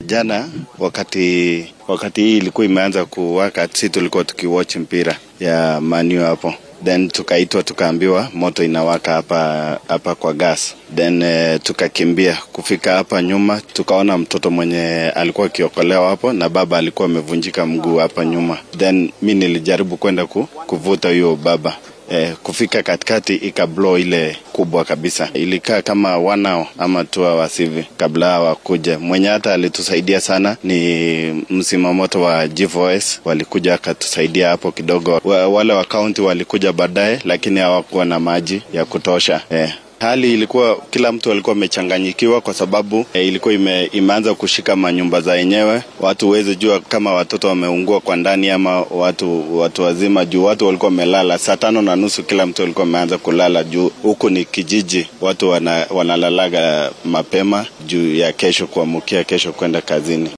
jana wakati wakati hii ilikuwa imeanza kuwaka, si tulikuwa tukiwatch mpira ya Manu hapo then tukaitwa tukaambiwa moto inawaka hapa hapa kwa gas then eh, tukakimbia kufika hapa nyuma tukaona mtoto mwenye alikuwa akiokolewa hapo na baba alikuwa amevunjika mguu hapa nyuma then mi nilijaribu kwenda ku, kuvuta huyo baba eh, kufika katikati ikablow ile kubwa kabisa ilikaa kama one hour ama two hours hivi kabla hawakuja mwenye hata alitusaidia sana ni msimamoto wa G4S walikuja akatusaidia hapo kidogo wa, wale wa kaunti walikuja baadaye lakini hawakuwa na maji ya kutosha eh. Hali ilikuwa kila mtu alikuwa amechanganyikiwa kwa sababu e, ilikuwa ime, imeanza kushika manyumba za yenyewe. Watu huwezi jua kama watoto wameungua kwa ndani ama watu watu wazima, juu watu walikuwa wamelala saa tano na nusu, kila mtu alikuwa ameanza kulala juu huku ni kijiji, watu wana, wanalalaga mapema juu ya kesho kuamkia kesho kwenda kazini.